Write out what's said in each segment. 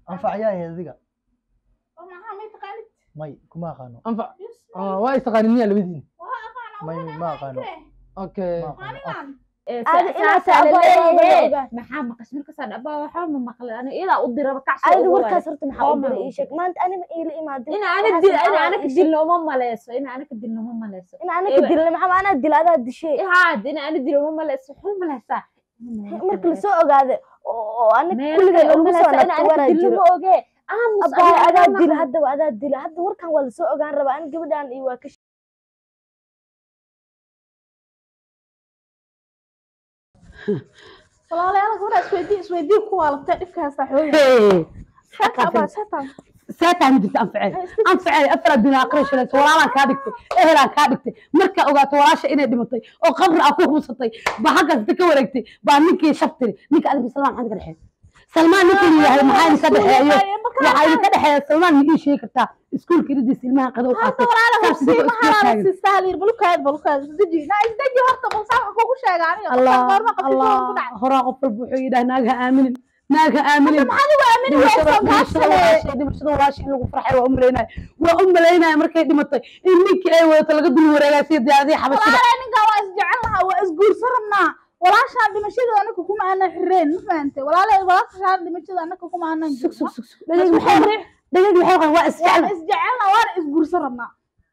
anfacyaa ahayd adiga oo maxaa may taqaanid may kuma aqaano anfac Yes, ah, waa istaqaanin miyaa labadiin waa aqaana may waa ma aqaano okay ma aqaano af anigan Adi inaad saasaa taabo laleeyahay ogaa. maxaa maqas markasaa dhaba waxba ma maqlay ani iyadaa u diraba kacsi adiga ugu warkaas waay. horta maxaa u Oo diray ma ii sheeg maanta anima iila imaadin ina ana waxaas dil maxaa ina waa anaka ii sheeg. dilna uma maleyso ina anaka dilna uma maleyso in anaka Ewa. dilna maxaa anaa dila adaa dishay haad ina ana dil uma maleyso wuxuu maleysaa marka lasoo ogaade oo anaka meel kulliga kale lagu uma soo maleysa ina nagta anaka waraa dilna jiro ma oge aamus abbaay aniga adaa ma dila maqlay. haddaba adaa dila hadda warkan waa lasoo ogaan rabaa ani gabadhaan iyo waa ka walaalayaal gabadha isweydii isweydii ku waalabtay dhibka haystaa xooga Hey, shaka abaa shatan saataan jirta anfaceel anfaceel afar adduun aakhira shalayso walaalaan kaa dhigtay ehelaan kaa dhigtay markaa ogaato walaasha inay dhimatay oo qabri aa ku hubsatay baa halkaas inta ka wareegtay baa ninkii shabtiri ninka adiga salmaan maxaa idinka dhexeeya salmaan ninkii yahay maxaa idinka dhexeeyo waxaa idinka dhexeeya salmaan ma ii sheegi kartaa iskuulka iridiisa ilmaha qado u hadda qaatay walaala saas idinkoo hubsiima iskula halaala taagan siisaa liir balukaad balukaad isdeji na isdeji horta balsaa waxa kugu sheega aniga allah goorma qafisho ku allah dhacay horaa qof walba wuxuu yidhaha naagha aaminin naagha aaminin maxaad ugu aamini dhimashada weysan dhimashada kaasale walaashay dhimashada walaashay in lagu farxay waa u malaynaya waa u malaynaya markay dhimatay in ninkii ay wadato laga dul wareegaa sida diyaaradihii xabashida walaala ninkan waa isjecel lahaa waa isguursan rabnaa walaashaan dhimashada anaka kuma aanan xireen ma fahantay walaala walaashaan dhimashada anaka kuma aanan sug jirno sug sug sug dhageyg maxay dhageyg maxay qaan waa waan isjecla isjecelna waana isguursan rabnaa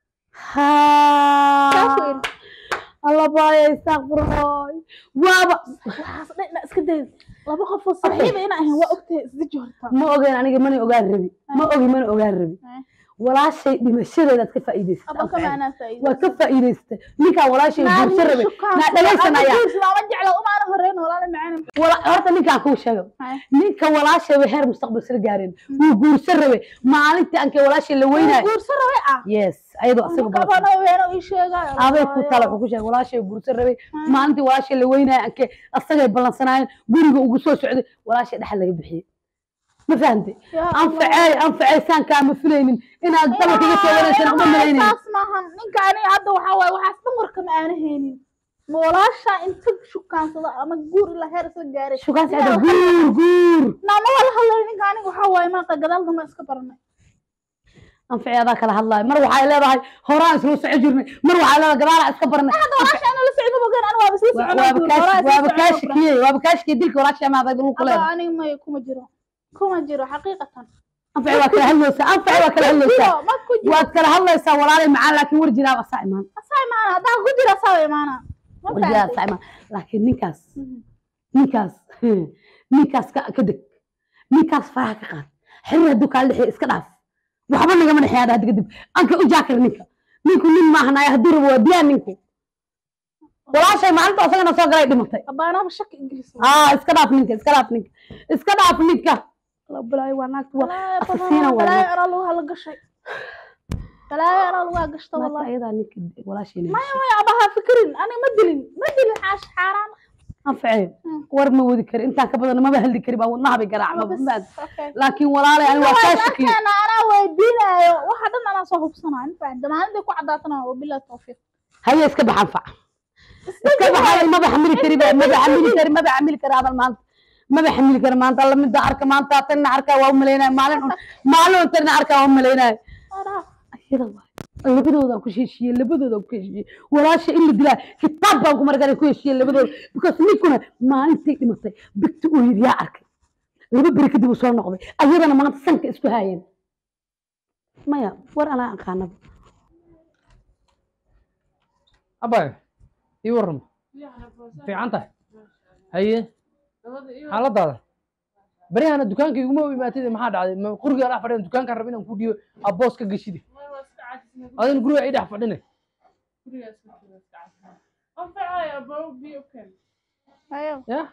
haa saas weyn alla baaya istaaqfirullaah waaba waxaas dhan ina iska day laba qof oo saaxiiba ina ahayn waa ogtahay isdeji horta ma ogeyn aniga mana ogaan rabi ma ogi mana ogaan rabi walaashay dhimashadeedaad ka faa'iidaysatay aba kama anaa faa'iido waa ka faa'iidaysatay ninkaan walaashay guursan rabay naa dhagaysanaya ma jecla umaana horeyn walaala macaan wala horta ninkaan kuu sheega Hay. ninka walaashay way heer mustaqbal sila gaareen wuu guursan rabay maalintii ankee walaashay la weynayo guursan rabay ah yes ayadoo asaga badan kabana weeno ii sheegay aday ku tala wuxuu ku sheegay walaashay guursan rabay maalintii walaashay la weynayo ankee asagay ballansanaayeen guriga ugu soo socday walaashay dhexal laga bixiyey ma fahantay anfacey anfacey saan kaama filaynin inaad dabalka iga soo wanaagsan uma malaynayn saas maahan ninka aniga hadda waxaa waaye waxaas dhan warka ma aana haynin ma walaasha inta shukaansada ama guur ilaa heer isla gaaray shukaan sacda guur guur naama wala hadlay ninka aniga waxaa waaye maaqa gadaal dama iska baranay anfacey adaa kala hadlaaya mar waxay leedahay horaan isla soco jirnay mar waxay leedahay gadaalaa iska barnay hadda walaasha ana la socdo bogan aniga waaba isla soconaa waaba guur, kaash walaa isla waaba soconaa kaashi guur. kiyey waaba kaashkii dilka walaashay amaaday dhulku Hadda leedahay aniga may kuma jiro kuma jiro xaqiiqatan anfacey waa kala hadlaysaa anfacey waa kala hadlaysaa jiro ma ku jiro waad kala hadlaysaa walaalay macaan laakiin war jiraa asaa imaan asaa imaana haddaa ku jira asaa imaana ma war jiraa fahantay asaa imaan laakiin ninkaas Mhm. ninkaas ninkaas ka ka deg ninkaas faraha ka qaad xiriir hadduu kaala dhexeeyo iska dhaaf waxba nagama dhexeeya hadda kadib anka u jaakir ninka ninku nin maahanaya hadduu rabo waa diyaa ninku walaashay maalinta asagana soo galay dhimatay abaanaaba shaki ingiriis aa iska dhaaf ninka iska dhaaf ninka iska dhaaf ninka balaayo waa naagta waa asasiina waa balaayo naagta anaa lagu hala gashay balaayo anaa lagu gashta naagta wallahi ayadaa ninka walaashayna maya maya abaha fikirin aniga ma dilin ma dilin xaash xaaraan anfacee war ma wadi kari intaan ka badan maba hadli kari baa wadnaha bay garaacma Bas, maad okay. laakiin walaalay ani waa kaa shakiye markaan anaa weydiinayo waxa dhan anaa soo hubsanaa infacda maalintii ku cadaatana wabilahi tawfiiq هيا اسكب حنفع اسكب حالي ما بحمل كريم ما بحمل كريم ما بحمل كريم هذا المانت ما بحمل كريم مانت الله من دارك مانت تنا عركة وهم لينا مالن مالن تنا عركة وهم لينا Araaf. أيضا labadooda ku heshiiyey labadooda ku heshiiyey walaasha in la dilaa kitaab baan ku markaa ku heshiiyey labadooda because ninkuna maalintii dhimatay bigta uu yidhi yaa arkay laba beri kadib uu soo noqday ayadana maanta sanka isku haayeen maya war anaa aqaanaba abay ii waran fiican tahay haye xaaladaada baryahana dukaanka iguma imaatid maxaa dhacday ma quriga dhex fadhiyan dukaankaan raba inaan ku dhiibo aboos ka geshide adin guriga ii dhex fadhine Hayo. ya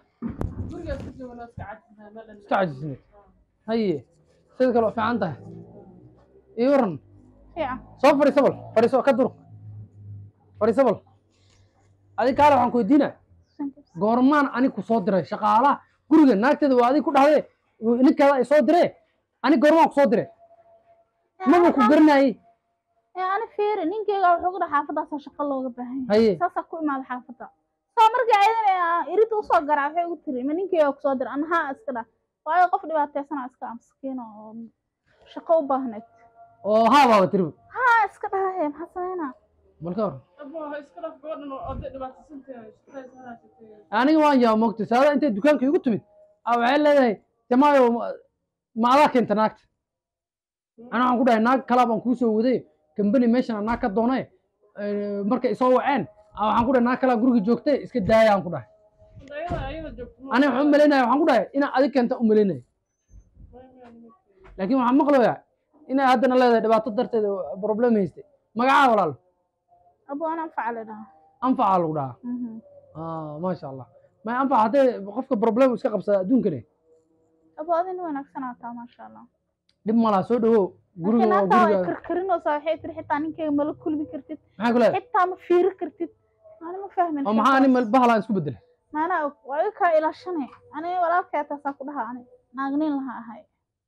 iska cajisne haye sida kale waa fiican tahay ii waran Fiican. soo fadhiiso bal fadhiiso ka dur fadhiiso bal adi kaale waxaan ku weydiinaa goormaan anig ku soo diray shaqaalaha guriga naagteeda waa adig ku dhahde ninkeeda ay soo diree anig goormaan ku soo dire maba ku garanayey Ee, ani fiiri ninkeyga wuxuu ku dhaha xaafaddaasa shaqo looga baahan yahay haye saasaa ku imaada xaafadda soo markii ayadana irinta usoo garaa waxay ugu tiri ma ninkeyga kusoo dira ana haa iska dha waayo qof dhibaateysanaa iska amskiina oo shaqo u baahneed oo haa baaba tiriba haa iska dhahahe maxaa sameynaa balka hor Abba, iska dhaf gabadhan oo oday dhibaataysan tahay, shaqaysa ha haysatee. aniga waan yaa mogtay saada intay dukaanka igu timid a waxay leedahay jamaayo ma- ma adaa keenta naagta ana waxaan ku dhahay naag kalaa baan kuu soo waday kambani meeshan naag ka doonay eh, markay isoo waceen a waxaan ku dhahay naag kalaa guriga joogtay iska daaya aan ku dhahay Ayada- ayada joogto ma- aniga waxaan u malaynaya waxaan ku dhahay inaa adig keenta u malaynaya laakiin waxaan maqlayaa inay haddana leedahay dhibaato darteed problem haystay magacaa walaal abo an anfaca la dhahaa anfacaa lagu dhahaa Mhm. Ah, maasha allah ma anfac haddee qofka problem iska qabsada adduunkane abo adin wanaagsanaa taa maasha allah dhib malaha soo dhawow guriga laakiin waa hata way guriga karkarinaysaa waxay tiri xitaa ninkayga mala kulmi kartid maxaa ku leedahay xitaa ma fiiri kartid ani ma fahmin oo maxaa ani bahalaan isku bedelay maanaa og waa iga kaa ilaashane ani walaalkay taasaa ku dhaha ani naagnin laha ahay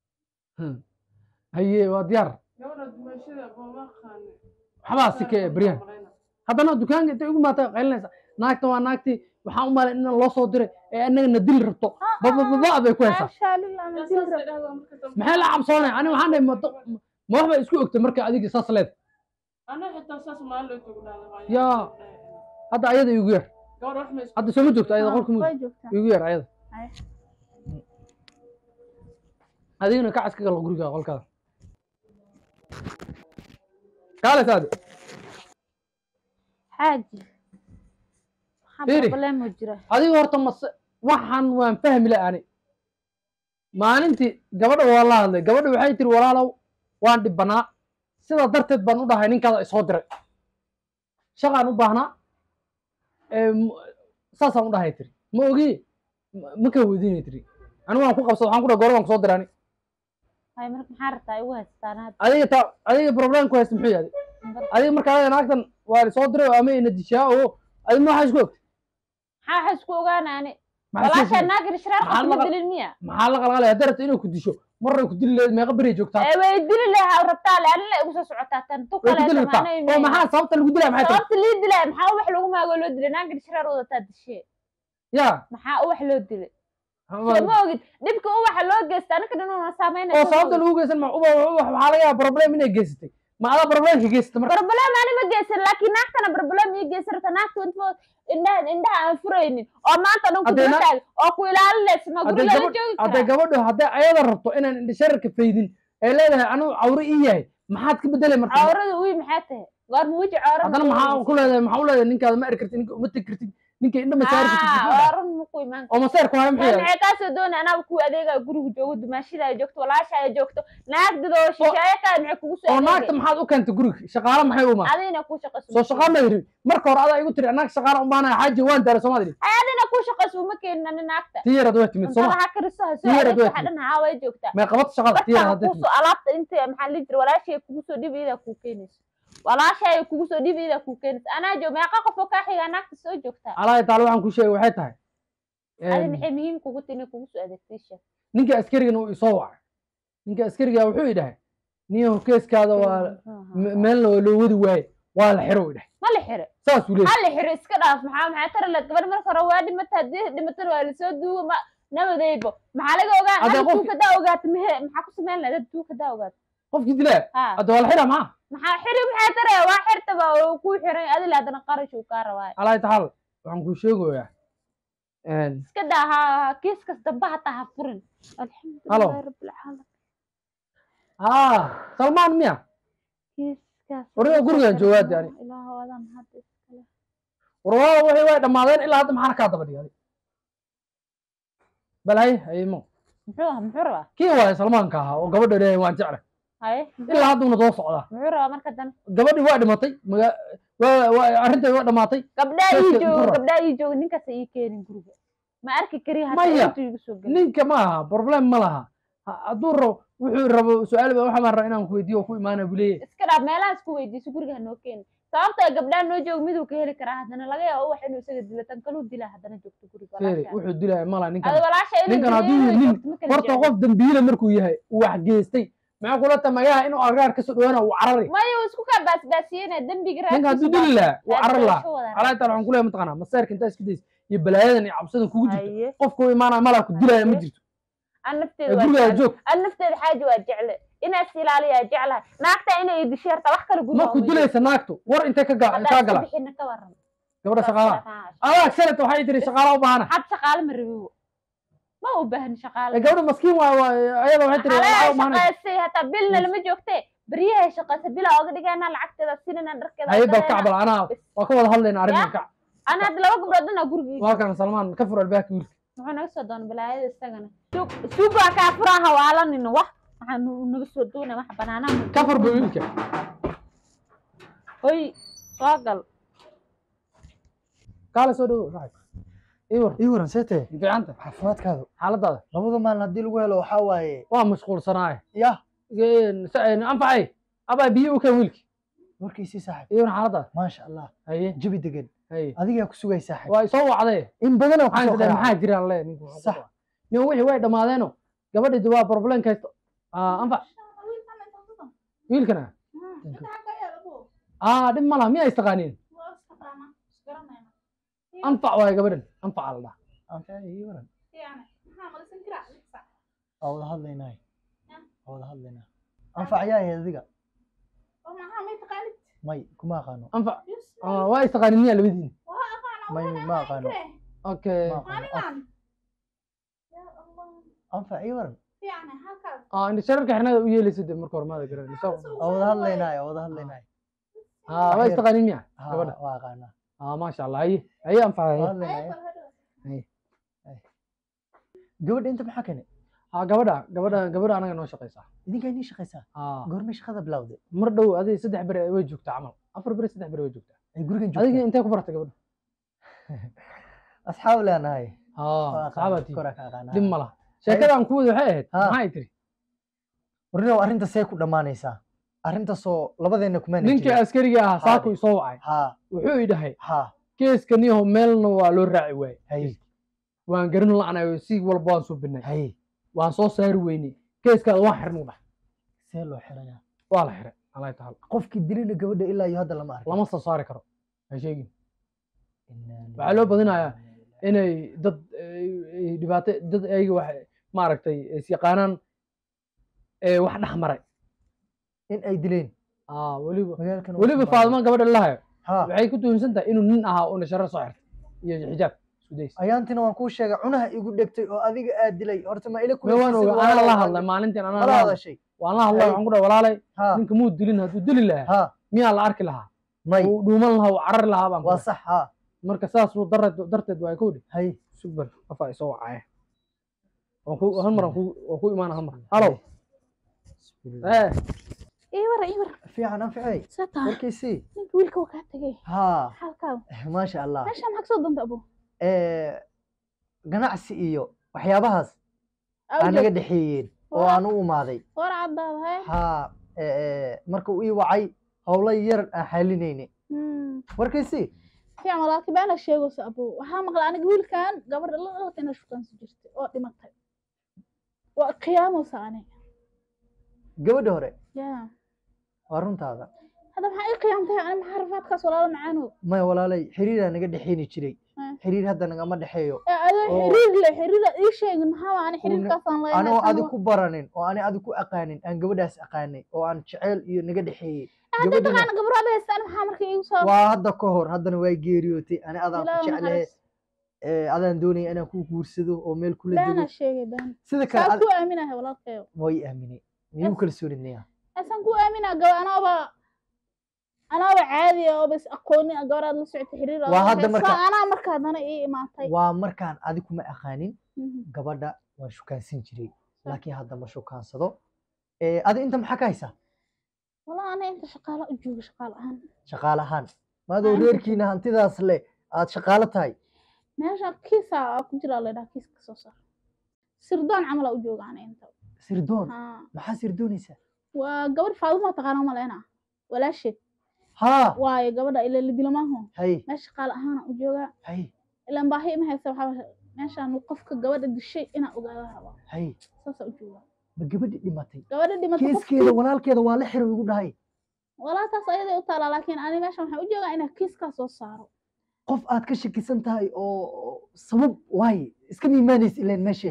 haye waa diyaar Gabadha dumashada, abba, ma aqaani. waxbaa sike beryahan Malayna. haddana dukaanka intay ugu maata qaylinaysa naagta waa naagtii waxaan u malay in loo soo diray ee annagana dil rabto babababa bay ku haysaa maasha lillah ma Yaa dil saasay rab dhahdaa marka dambe. maxay la cabsoonay ani waxaan dhahay ma do- ma wax bay isku ogtay marka adiga saas leed Ana xitaa saas maalin loo joogo dhahdaa, waa Yaa. yaa. hadda ayada igu yar Gabadha wax ma isku- hadda sooma joogto ayada qolka mudug way joogtaa igu yar ayada Ay. adigana ka caska galo guriga qolkaada kaale saade xaaji maxaa Fiiri. problem oo jira adiga horta mase waxaan waan fahmi la ani maalintii gabadha waa la hadlay gabadha waxay tiri walaalow waan dhibanaa sidaa darteed baan u dhahay ninkaada isoo diray shaqaan u baahnaa ee, m- saasaan u dhahay tiri ma ogi ma- ma ka weydiinay tiri anigu waan ku qabsada waxaan ku dhahay goor baan kusoo diray ani hay marka maxaa rabtaa igu haystaan hadda adiga ta adiga problem ku haysta muxuu yahay adiga marka adiga naagtan waa soo diray oo ama ina dishaa oo adiga ma waxaa isku ogtay maxaa waxa isku ogaanaani Maxaa isku walaasha ogtay? naagir shiraar Maxaa qofma laga- dilin miya maxaa la qalqalay hadday rabto inay ku disho marray ku dili leed meeqa beri joogtaa ee way dili lahaa rabtaa le anila igu soo socotaa tan tu way ku dili kale rabtaa oo maxaa sababta lagu dilaya maxay tahay sababta lii dilay maxaa wax lagu maago loo dilay naagir shiraar wadataa dishee ya maxaa uwax loo dilay soo ma ogid dhibka uwaxa loo geysta aniga dhan una saameynaya oo sababta lagu geysan ma uba uba waxaa laga yaaba problem inay geysatay ma adaa problemka geysatay marka barbalem ani ma geysan laakiin naagtana barbalem ii geysan rabta naagta inta indhaha indhaha aan furaynin oo maanta dhan ku Haddee na- dulataag oo ku ilaalinaysa ma hadday guriga la gabadh joogi hadday karaa gabadhu hadday ayada rabto inaan indhashararka faydin ay leedahay anigu cawre ii yahay maxaad ka bedelay marka cawrada uy maxaa tahay goorma weji cawrada haddana maxaa ku leedahay maxaa u leedahay ninkaada ma eri kartid ninka uma tegi kartid ninka indha ma saari kartid maxaa dhahay? run maku imaan oo maseerku haya maxay yahay maxay kaasoo doonay anaaba kuwa adeegaa guriga joogo dumaashidaa joogto walaashaa joogto naagdadoo shisheeye kaa maxay kugu soo oo naagta adeegay maxaad u keentay guriga shaqaale maxay u imaan adina ku shaqayso soo shaqaa ma yiri marka hore adaa igu tiri anaag shaqaale u baanaya xaaji waan daaray soomaad idhi ay adina ku shaqayso uma keenin ani naagta tii yaraad waa timid cuntada sooma ha kariso ha soo Tii yaraad adeegto waa waxa dhan haa way joogtaa may qabato shaqada tii yaraad markaa hadday timid kuusoo alaabta inta maxaa la jira walaashay kugu soo dhibayda kuu keenayso walaashay kugu soo dhibayda kuu keenayso anaa joog meeqa qof oo kaa xigaa naagta soo joogtaa alaahi taala waxaan kuu sheegay waxay tahay adi een, maxay muhiim kugu tini kugu soo adeegtay sheeg ninka askarigana uu isoo wacay ninka askariga wuxuu idhahay niyahu keeskaada waa me- meelna waa loo wadi waaye waa la xiro idhahay ma la xire saasuu leeyahay ha la xire iska dhaaf maxaa maxaa tara la gabadh marka hore waa dhimata haddii dhimatana waa lasoo duuga ma nabadaybo maxaa laga ogaa Haddee hada qofki- duuka daa ogaata mehe maxaa ku samayn lahayd hada duuka daa ogaata qofkii dilaa ha hadda waa la xiraa maxaa maxaa xiri maxaa tara waa xirtaba oo kuu xiray adila haddana qarash uu kaa rabaayo alaahi taala waxaan kuu sheegayaa een, iska daa ha kiiskas dambe hataa ha furin Halo. alxamdulilahi rabbilcaalamiin haa salmaan miya kiiskaas Wariga gurigaan joogaa dee ani. ilaahu adan hadda iskale warwaada waxay way dhammaadeen ilaa hadda maxaana kaa daba dhigay bal hay haymo muxuu ah muxuu rabaa kii waaye salmaanka ahaa oo gabadha leeyahay waan jeclay haye ilaa hadduna soo socdaa muxuu rabaa marka dan gabadhii waa dhimatay maga waa waa arrinteedi waa dhamaatay gabdhaa Kiiska ii muxuu joogo rabaa? gabdhaa ii joogo ninkaas ii keenin guriga ma arki kari Maya. hataa intuu igu soo geli ninka ma aha problem ma laha Ha- hadduu rabo wuxuu rabo su-aal ba waxaa baan rabaa inaan ku weydiiyo oo ku imaana buu leeyahay iska dhaaf meelahaas ku weydiiso guriga hanoo keeni sababta gabdhaa noo joogo miduu ka heli karaa haddana laga yaabo wax inuu isaga dilo tan kaluu dilaa haddana joogto guriga feeri walaasha wuxuu dilaya ma laha ninkan ada walaasha inuu ninkan dilo hadduu inuu nin joogto ma kala horta jecli. qof dambiile markuu yahay uu wax geystay maxaa kula tamagaha inuu argaar kasoo dhawaana uu carari maya uu isku kaa baasbaasiyena dembiga ninka hadduu raadkiisa dili lahaa uu carari lahaa raadkiisa wada alaa taala waxaan ku leeyahay mataqaanaa masaarka intaa iska daysa iyo balaayadan iyo cabsadan kugu jirto haye qofku imaanaya malaa ku dilaya ma Haye. jirto an ee nafteeda waa gurigaa jecel joog an nafteeda xaaji waa jecle inaad is ilaaliyaa jeclahay naagta inay idisho yarta wax kale guriga marku dilaysa naagtu war intay ka ga- kaa galaan bixina ka waran gabadha shaqaalaha adaa shalat waxay tiri shaqaala u baahana had shaqaale ma rabiwo ma u baahan shaqaale ee gabadha maskiin waay waay ayada waxay tiri xalaya lacag u baahana shaqaysay hataa bilna lama joogte beryahay shaqaysa bila oga dhigana lacagteeda sinina dharkeeda haye bal gadayna. kacbal anaa waa ka wada hadlayna arrintan kac ana hadda laba gabdhood dhanaa gurigiisa walkan salmaan ka fur albaabka wiilka muxuu naga soo doona balaayada isagana suugaa kaa furaha waalanina wax waxaa nu- naga soo doonaya wax banaanaha ka fur ba wiilka hoy soo gal kaale soo dhawo saaxib ii war ii waran see tahay fiicanta caafimaadkaadu xaaladaada labada maalin haddii lagu helo waxaa waaye waa mashquulsanaaye yah anfacay abaa biyo u keen wiilki warkiisii saaxib ii war xaaladaada maasha allah haye jabi degan haye adigaa ku sugay saaxib waa isoo wacdee in badanaa waxaan kusoo tidhi qaraaca maxaa jiraan le ninku Sax. nin wixii way dhamaadeeno gabadhii waa problem kaysto anfac wiilkana aa dhib ma laha miyaa istaqaaniin anfac waaye gabadhan anfac la dhaha anfaci ii waran waa wada hadlaynaa waa wada hadlaynaa anfac yaa ahayd adiga may kuma aqaano anfac ah, waa istaqaanin miyaa labadiin may ma aqaano okay ma aqaano anfac ii waran ah indha shararka xirnada u yeelaysa de marka hore maada garan waa wada hadlaynaa waa wada hadlaynaa ah waa istaqaanin miya Ha, gabadha waa aqaanaa ah maasha allah haye haye anfac waa haye hadlaynaa Hay. gabadha inta maxaa kene ah gabadha gabadha gabadha anaga noo shaqaysaa idinkaa inii shaqaysaa ah goormay shaqada bilowday mar dhow adiga saddex bere way joogtaa camal afar bere saddex bere way joogtaa ay gurigan adiga joogtaa intee ku baratay gabadha asxaab leenahay ah Waa aqaanaa, saxaabatii kora ka aqaanaa dhib ma laha sheekadaan ku wada waxay ahayd Ha. maxay tiri warinow arrinta see ku dhammaanaysaa arrintaasoo labadeenna kumaana ninkii jirin. askariga ahaa Ha. saaku isoo wacay ha wuxuu i dhahay ha keeskaniyaho meelna waa loo raaci waayey hay waan garin la'nayo si walba waan subinay hay waan soo saari weynay keeskaada waan xirnu dhahay see loo xirayaa waa la xiray alay taala qofkii dilina gabadha ilaa iyo hadda lama arkin lama soo saari karo ha sheegin Innaa waxaa loo badinayaa lillahi inay dad ay- ay dhibaato dad ayaga wax maaragtay is yaqaanaan ee wax dhex maray in ay dileen ah weliba magaalkan weliba faadima gabadha lahayo ha waxay ku tuhunsan tahay inuu nin ahaa una sharo soo xirtay iyo xijaab isku days ayaantina waan kuu sheegay cunaha igu dhegtay oo adiga aad dilay horta ma ila me waan oga anaa la hadlay maalintiin anaa la mala hadlay hadashay waan la hadlay Hay. waxaan ku dhahay walaalay ha ninka muu dilin hadduu dili lahaa ha miyaa la arki lahaa may uu dhuuman lahaa uu carari lahaa baan ku waa dhahay. sax ha marka saasuu darteed darteed waa ku dhi hay subar afaa isoo wacaya waan ku hal mar waan ku waan ku imaana hal mar halow ee ii wara ii wara fiican anficay saa tahay warkiisii ninka wiilka waa kaa tegay ha xaalkaada maasha allah meesha maxaa kasoo danta abo Eh, ganacsi iyo waxyaabahaas Aa, aa u naga joog. dhexeeyeen oo Waa. aan u imaaday war caddaada hee ha eh, eh, marka uu ii wacay howlo yar aan xalinayne Hmm. warkiisii fiican walaalkii baa la sheegaysa abo waxaa maqla aniga wiilkan gabadha la dhalatay inay shukaansi jirtay oo dhimatay waa qiyaamaysa ani gabadha hore ya waa runtaada hadda maxaa ii qiyaamtay ani maxaa rafaadkaas walaalo macaanow maya walaalay xiriiraa naga dhexeyni jiray Hmm. xiriir hadda nagama dhexeeyo ee adoo Oo. xiriir le xiriir aad ii sheegin maxaa waa ani Uuna- xiriirkaasaan anoo leenahay adi ku baranin oo ani adi ku aqaanin aan gabadhaas aqaanay oo aan jeceyl iyo naga dhexeeyey hadda gabadhina taqaana gabro ada haystaan maxaa marka iigu soo waa hadda ka hor haddana waa geeriyootay ani adaan ku Ilaahu jeclehe naxariis. eh, adaan doonaya inaan ku guursado oo meel kula dego baana sheegay baan sida kale saa ad- ku aaminahay walaalkayo way aaminay miyuu kalsoonidnaya asaan ku aaminaa gaba anaaba anaaba caadi ah oo bas aqooni ah gabaraad la socotay xiriir aad Waa la hadda haysaa, marka- anaa marka haddana ii imaatay waa markaan adi kuma aqaanin Mhm. gabadha waan shukaansan jiray laakiin hadda ma shukaansado Eh, adi inta maxaa ka haysaa walaa ana inta shaqaalo u jooga shaqaal ahaan shaqaale ahaan maadoo Aniga- reerkiina hantidaas leh aad shaqaalo tahay meesha kiisa aa ku jiraa laydhaha kiiska soo saar sirdoon camal aa u jooga ana inta sirdoon Haa. maxaa sirdoonaysaa waa gabadh faaduma taqaana maleyna walaasheed haa waayo gabadha ila lidilamaho hay meesha shaqaal ahaana u joogaa hay ilaan baahi ima haysa waxaa meeshaan qofka gabadha dishay inaa ogaada rabaa hay saasaa u joogaa ma gabadhi dhimatay gabadha dhimata keeskeeda walaalkeeda waa la xiray igu dhahay walaataas ayaday u taalaa laakiin ani meeshan waxaan u joogaa inaa kiiskaa soo saaro qof aad ka shakisan tahay oo oo sabab waaye iska miimaanaysa ileen meeshe ana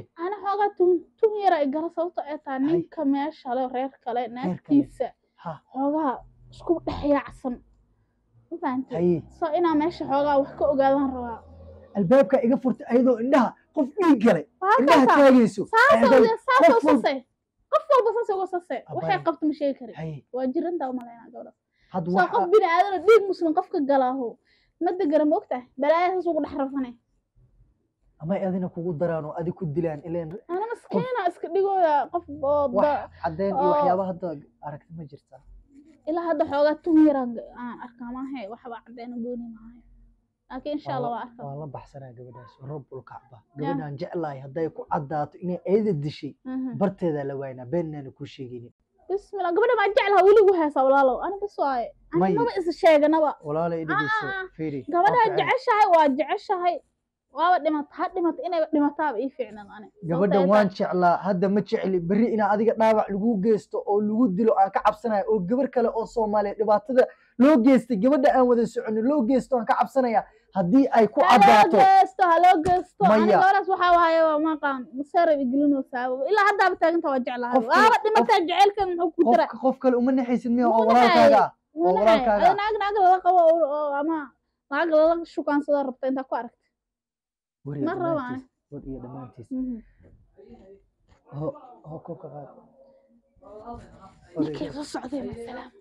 xoogaa tun tun yara ay gala sababto ay tahay Hay. ninka meesha le reer kale naagtiisa ha xoogaa isku dhex yaacsan ma fahantay haye so inaa meesha xoogaa wax ka ogaadaan rabaa albaabka iga furtay ayadoo indhaha qof dhiig galay waa indhaha halkaasaa taagayso saasoo Eeday, le saasoo qof walba- sase qof walba saasoo uga sase waxay Abaya. qabto ma sheegi kari haye waa jirantaa umalaynaa gabdha had soo qof waxa bini aadana dhiig muslim qofka galaaho ma degana ma ogtahay balaaya saas ugu dhex rafane amay adina kugu daraan oo adi ku dilaan ileen ana maskiina iska dhigooya qof oo wax da- cadeen iyo oo- waxyaaba hadda aragti ma jirtaa ilaa hadda xoogaa tun yaraan aan arkaa maahe waxba caddeena gooni maayo laakiin insha allah waa arkaa waan la baxsanaa gabadhaas rabbul kacba gabadhaan jeclahay hadday ku caddaato inay ayada dishay Mhm. barteedaa la waynaa beennaana kuu sheegaynin bismillah gabadha maa jeclaha weligu heesaa walaalow ani bis waaye May. ani maba is sheeganaba walaalay dhegeyso Ah, ah, ah. fiiri gabadhaa waa ficil. jeceshahay waa jeceshahay waaba dhimata ha dhimata inay dhimataaba ii fiicnan ani gabadhan waan jeclaa hadda ma jecli berri inaa adiga dhaawac lagu geysto oo lagu dilo aan ka cabsanaya oo gabar kale oo soomaaliya dhibaatada loo geystay gabadha aan wada soconin loo geysto aan ka cabsanaya haddii ay ku haloo caddaato geesto haloo geesto ani Maya. gabadhaas waxaa waaye waa maqaan masaarab igelinoosaaba ilaa haddaaba taaganta waa jeclahay Qofkii- waaba dhimataa jaceylkan muxuu ku dira qof qof kale uma naxaysid miya oo Uma walaalkaaga ah oo Walahi, walaalkaaga adi naag naag lala qabo oo oo ama naag lala shukaansada rabta intaa ku aragta war iyo ma rabo dhammaantiis war iyo dhammaantiis Mhm. ho ho koobka qaad ninkii soo socday masalaam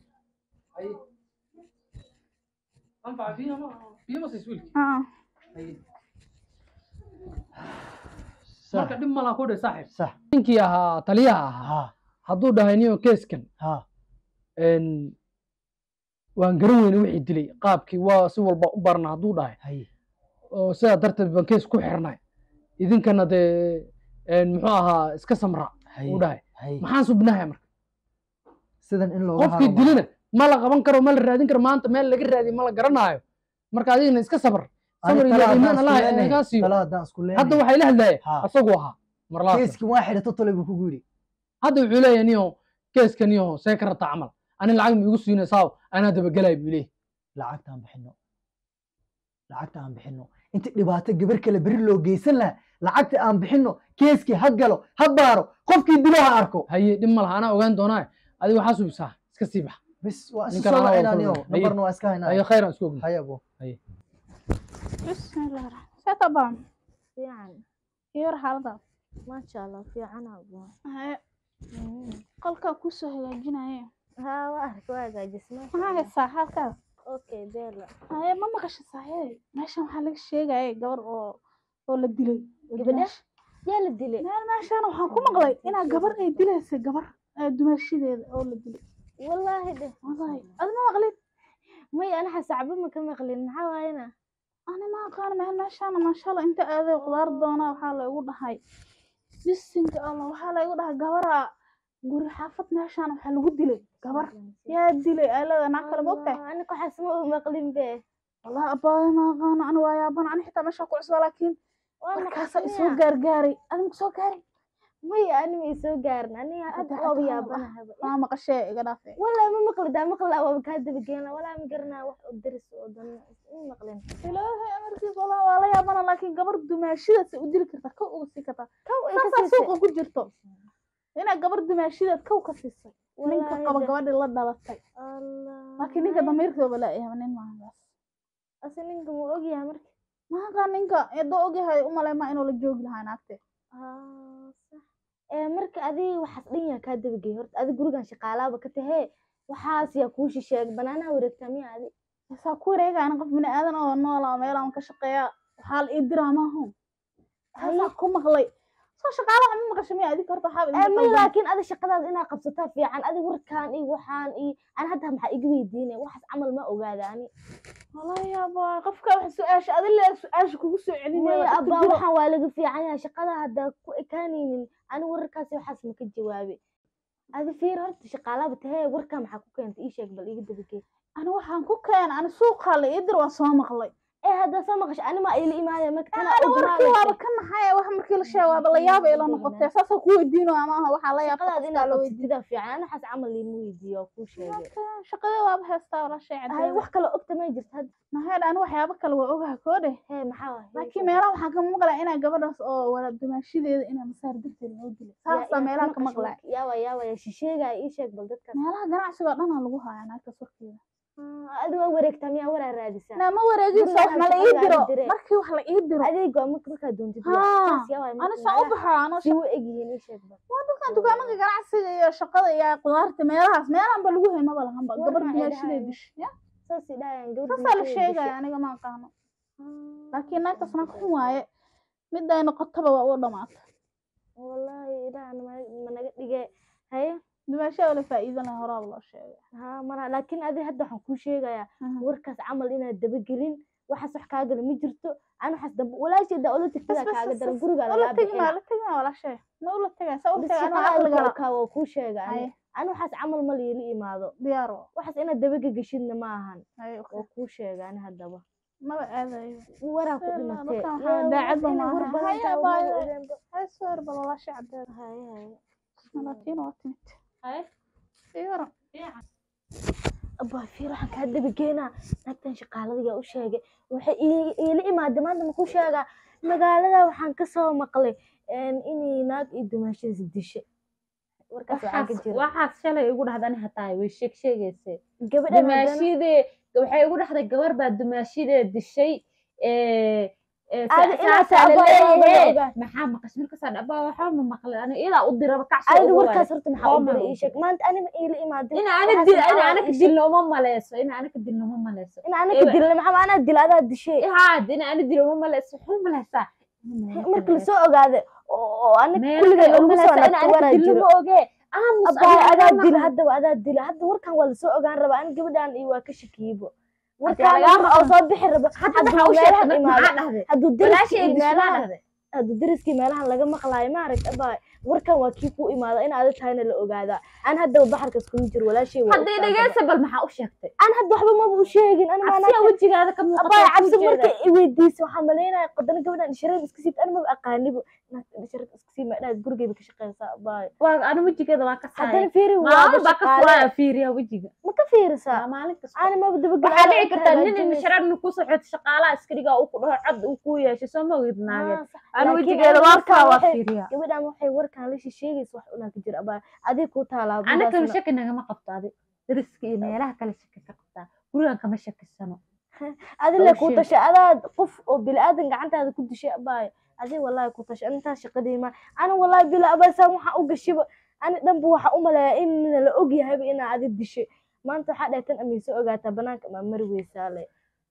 anfaca biyo ma biyo ma siis wiilki Ah, sax marka dhib malaa ku dhe saaxib sax ninkii ahaa taliyaha ahaa ha hadduu dhahay niyo keeskan ha een, waan garan weyne wixii dilay qaabkii waa si walba u barna hadduu dhahay haye oo sidaa darteed baan kees ku xirnay idinkana dee een, muxuu ahaa iska samra haye uu dhahay haye maxaan subnahay marka sidan in looga qofkii haro dilina ma la qaban karo ma la raadin karo maanta meel laga raadiyo ma la garanaayo marka adigana iska sabr sabr iyo iimaan allah inagaa siiyo tala haddaan isku leenahay hadda waxay la hadlaye Ha. asagu ahaa marlaas keeskii waa xidhato tole buu kugu yidhi hadda wuxuu leeyahay niyo keeska niyo see ka rabta camal ani lacag ma igu siinaysaa anaa dabagelay buu leeyahay lacagta aan bixino lacagta aan bixino inta dhibaato gabar kale beri loo geysan lahaa lacagta aan bixino keeskii ha galo ha baaro qofkii dilo ha arko haye dhib ma laha anaa ogaan doonaa adiga waxaa subisaa iska sii bax bis waa isu Ninkan soo anaa waa wacinaa niyo kulmay. Haye. nambarna waa iska haye haynaa khayr aan isku ogna haya bo bismillah seeta baan fiican iyo war xaaladaas maasha allah fiican abo haye qolkaa kusoo hagaajinaye haa waa arka waa hagaajisma maxaa haysaa xaalkaas okay beela haye ma maqasha saaxiibey meeshan waxaa laga sheegaya gabar oo oo la dilay oo Gabadha? dumaash- yaa la dilay meel meeshaan waxaan ku maqlay inaa gabar ay dilaysay gabar ee dumaashadeeda oo la dilay wallaahi dheh wallahi ad ma maqlin may anaxa sacbo ma ka maqlin maxaa waayena ani ma aqaan meel meeshaan maashaalla inta aaday qudaar doona waxaa laygu dhahay bisinka allah waxaa laygu dhahay gabara guri xaafad meeshaan waxaa lagu dilay gabar yaa dilay aalada naa kale mogtahay ani waxaas ma u maqlin be wallahi abbaaya ma aqaano ani waa yaaban ani xitaa meeshaan ku cusba laakiin waa markaasaa maqasmiya isoo gaargaaray adiga kusoo gaaray may ani ma isoo gaarin ani hadda Hadda waaba hadda yaabanahay maa maqashee iga dhaafe wallaahi ma maqli daa maqlaa waaba kaa dabageena walaa ma garanaa wax oo daris oo dan ma maqlin ilaahay amarkiis wallahi waa la yaabana laakiin gabar dumaashidaas u dili kartaa kow uga sii kartaa kow ay ka saasaa siisay suuqa ku jirto inaa gabar dumaashidaad kow ka siisay ninka Wallaahi qaba de- gabadhii la dhalatay allah laakiin ninka damiirkooba laayahay nin maahaas ase ninka ma ogyahay marka maaqa ninka eedoo ogyahay umalay ma inuu la joogi lahaa naagte Ah, sax ee marka adiga waxaas dhan yaa kaa dabagey horta adi gurigan shaqaalaaba ka tahee waxaas yaa kuu shisheeg banaanaha wareegtaa miya adi saa ku wareegayna qof bini aadan oo noola oo meelaan ka shaqeeya waxaa la ii diraa maaho taasaa ku maqlay soo shaqaalaha ma maqasho miya adig horta waxaaba ee idinka may qaldan. laakiin adi shaqadaada inaa qabsataa fiican adi warkaan iyo waxaan iyo ani hadda maxaa iga weydiinay waxaas camal ma ogaada ani wallahi yaaba qofka wax su-aasha adi le su-aasha kugu soo celinaya maya waa abaa dadka jiro. waxaan waa laga fiican yahay shaqada hadda ku ekaanaynin ani wararkaasi waxaas ma ka jawaabe adi fiir horta shaqaalaaba tahee warkaa maxaa ku keentay ii sheeg bal iga dabagey ani waxaan ku keenay ani suuqaa la ii dir waan soo maqlay ee haddaa soo maqasho anima ila imaanaya marka ana warkii waaba ka naxay wax markii la sheego waaba la yaaba ila noqotay saasa ku weydiino ama aha waxaa la yaabta shaqadaad qofkaa inaad la qabsatida fiican ana waxaas camal liima weydiiyo oo kuu sheegay weydiiyo shaqadii waaba heestaa wala shay hay cadeey wax kale ogta may jirto hadda naheed ani waxyaabo kale waa ogaha koodhe hee maxaa waay laakiin meelaha waxaa ka maqlaya inaa gabadhaas oo wala dumaashadeeda inaa masaar darteed loo dilay saasa meelaha ka maqlaya yaawa yaawa shisheegaya ii sheeg bal dadkaas meelaha ganacsiga oo dhanaa lagu hayaa naagtaas warkeeda adiga waa wareegtaa miyaa waraa raadisaa naa ma wareegiso wax Guriga ma la aan ii diro shaqada dire. markii wax la ii diro adeeg waa marka markaa doontid Haa, saas yaa waay ani marka saan u meelaha baxaa anoo si u egyihiin ii sheeg bal waa dadkan dukaamada ganacsiga iyo shaqada iyo qudaarta meelahaas meelahanba lagu hay maba lahanba War gabar maxay dumaashadeed dhahayaan? dish ya saas i dhahayaan gabadha saasaa la bulshada sheegaya dishay. aniga ma aqaano laakiin naagtaas naag xun waaye mid ay noqotaba waa u dhamaata wallaahi ilaah ma naga dhige haye dumaashada wala faa'iido leh horaaba loo sheegay haa mara laakiin adi hadda waxaan kuu sheegayaa warkaas camal inaad dabagelin waxaas wax kaa gala ma jirto an waxaas damba walaasheeda ola tagtada kaaga daran guriga ula lagaa tegin bixina ula tegin wala shay ma ula tegay sa u bis tegay anoo shaqada aqliga la alkaa waa kuu sheega ani Haye. ani waxaas camal ma liila imaado diyaar oo waxaas inaad dabagegeshidna ma ahan haye oo kuu sheega ani haddaba maba aadayo waraa ku Ee, dhimatee dadkan waxaa daacadba inay maaha. war badan Haye, tahay, abaayo. war badan. haye sawir bal wala shay cadeed haye haye malaatiin waa timid Haye. diyaar abaa fiir waxaan kaa dabageenaa naagtan shaqaaladiga u sheegay waxay ii- iila imaada maanta makuu sheegaa magaalada waxaan kasoo maqlay inay naag iyo dumaashadiis dishay warkaas waxaa ka waxaas jira waxaas shalay igu dhahdan hataa way sheeg sheegaysay gabadhan haddana- dumaashidee waxay igu dhahday gabar baa dumaashidee dishay ee ee sa- Aadi inaad saasaa la tahay abaa leeyahay ogaa. maxaa maqashay markaasaan abaa waxba ma maqlay ani idaa u diraba kacsi ayada ugu warkaas waray horta maxaa u Qooma diray u ii sheeg maanta anima iila imaadin ina ana waxaas dil maxaa ina waa anaka ii sheeg. dilno uma maleyso ina anaka dilno uma maleyso in anaka Ewa. dilna maxaa anaa dil adaa dishay haad ina ana dilo uma maleyso waxu maleysaa marka lasoo ogaade oo oo anaga meel kulliga kale lagu uma soo maleysa ina nagto anaka waraa dilno jiro ma ogee aamus abaa adiga adaa ma dila maqal. haddaba adaa dila hadda warkan waa lasoo ogaan rabaa an gabadhan iyo waa ka shakiyibo Haddii warkaan lagaa oo soo bixi raba hadda hadduu maxaa u meelahan sheegtay imaado maxaa dhahday hadduu deriskii walaashay iyo dismaa meelahan dhahday hadduu deriskii meelahan laga maqlaayo maaragt abaa warkan waa kii ku imaada in aada tahayna la ogaadaa an haddaba baxarkas kuma jiro walaashay waa haddii ogtahay dhegeysa bal maxaa u sheegtay an hadda waxba maba u sheegin an cabsiya wejigaada ka muuqata abaa waa kuu cabsi jeeda. marka i weydiisa waxaa malaynaya qadana gabadhan ishareed iska siibta an maba aqaanibo naagta ishareed iska siib madhaad gurigeyba ka shaqeysaa abaa waa anu wejigeeda waa ka saaya haddana fiiri waaba maalin baa ka shaqaale furaya fiiriya wejiga ma ka fiirisaa Waa maalin kasta ani maba waxaa dhici kartaa nin dabagel indhashareerna ku socoto shaqaalaha iskariga uu ku dhaho cod uu ku yeeshay soo ma ogid naage anu wejigeeda waa faa waa fiiriya gabadhan waxay warkan la sheegaysa wax unaa ka jira abaa adig ku taalaa ana kale budaasna. shaki nagama qabto adi dariska iyo meelaha kale shaki ka qabtaa gurigan kama shakisano adi oo le ku sheeg. tashay adaad qof oo bili-aadan gacantaada ku dishay abaayo adi wallahi ku tashay intaas shaqadii ma ani wallahi bila abaasaan waxaa u gashiba ani dhanba waxaa u maleeyaa in la og yahayba inaa adi dishay maanta waxaa dheetan amayso ogaataa banaanka maa mari weysaa le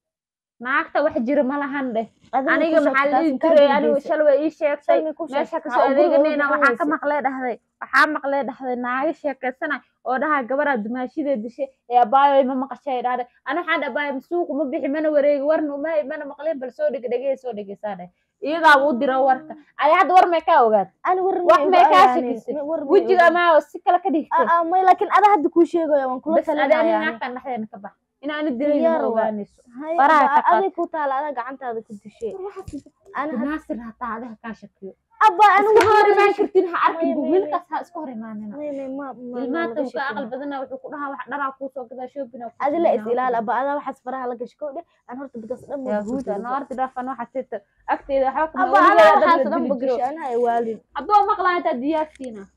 naagta wax jira ma lahan dheh Adiga aniga ku maxaa sheegtay, lihi taas jiray kaa anigu dambeysay. shalay ii sheegtay Shalay ku meesha sheegtay, kasoo aa, guriga adeeganayna ugu waxaa ka bixinaysay. maqlee dhahday waxaa maqlee dhahday naaga sheekaysanay oo dhaha gabaraa dumaashidee dishay ee abaayo ma maqashay dhahday ana waxaan dhahay abaayo suuq ma bixi mana wareegi warna uma mana maqleen bal soo dhege dhegee soo dhegeysaa dheh iyadaa u dira warka adi hadda war may kaa ogaad ani war wax ma may igu kaa ogaanin, shakisay ma- war ma wejiga igu- ama si kale ka dhigtay Aa, aa, may laakiin ada hadda kuu sheegaya waan kula bas adi ani talinaya naagtan dhexdeena ka bax inaani dilayna Diyaar ma waa. ogaanayso Hay, faraha abaa, ka qaad. adig ku taala adaa gacantaada ku dishay Ani had- naasir hataa adiga kaa shakiyo abaa anigu iska hor waxaan imaan la kartin ha arkin May- bu may- wiilkaas ha iska hor imaanina may- may- ma- ma- ma ilmaanta laga uu ka aqal sheekeyna. badana wuxuu ku dhahaa wax dharaa kuusoo gadaa shoobina adi la is ilaali aba adaa waxaas faraha la gasho kowdhe aan horta bidaas dhan ma yahuuda burburiso. naarti dhaafan waxa tita agteeda waxba kuma aba adaa weligeeda waxaas dad la dhan dili ba gasho jiro anaa ay waalin hadduu maqlaa intaa diyaarsiina